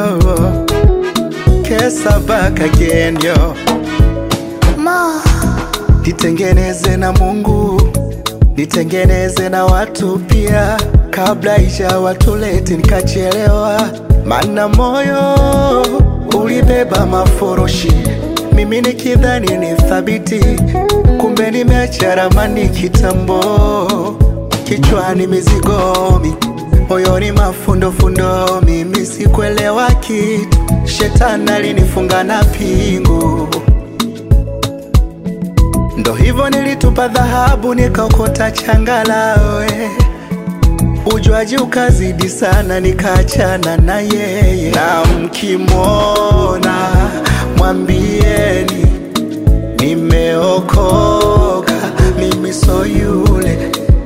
yo. Kesa back again yo. Ma, Nitengeneze na Mungu, nitengeneze na watu pia, kabla isha watuleti nikachelewa, mana moyo ulibeba maforoshi, mimi nikidhani ni thabiti, kumbe nimeacha ramani kitambo, kichwani mizigomi, moyoni mafundofundo, mimi sikuelewa kitu, shetani alinifunga na pingu Ndo hivyo nilitupa dhahabu nikaokota changalawe, ujuaji ukazidi sana, nikaachana na yeye. Na mkimwona mwambieni nimeokoka, mimi so yule.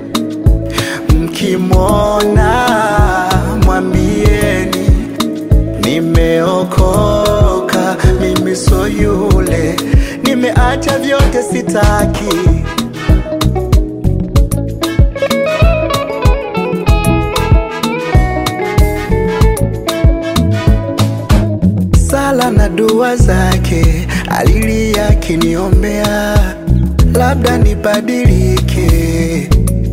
Mkimwona mwambieni nimeokoka, mimi so yule, nimeacha vyote sitaki. Sala na dua zake alilia akiniombea, labda nibadilike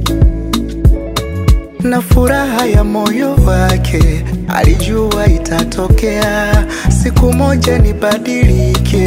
na furaha ya moyo wake alijua itatokea siku moja nibadilike.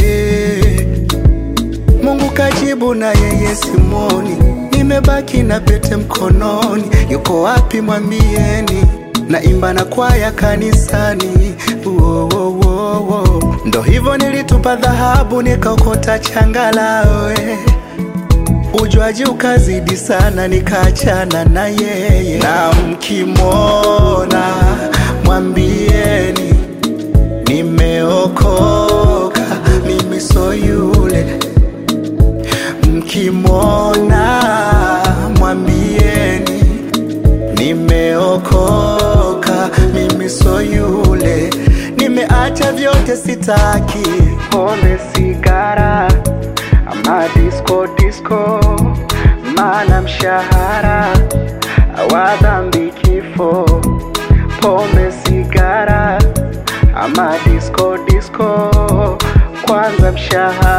Mungu kajibu na yeye simoni, nimebaki na pete mkononi. Yuko wapi mwambieni? na imba na kwaya kanisani. Wo, wo, wo, wo. Ndo hivyo nilitupa dhahabu nikaokota changalawe Ujuaji ukazidi sana, nikaachana na yeye. Na mkimwona mwambieni nimeokoka, mimi so yule. Mkimwona mwambieni nimeokoka, mimi so yule. Nimeacha vyote sitaki, pombe, sigara ama disco disco, maana mshahara wa dhambi kifo. Pombe, sigara ama disco disco, kwanza mshahara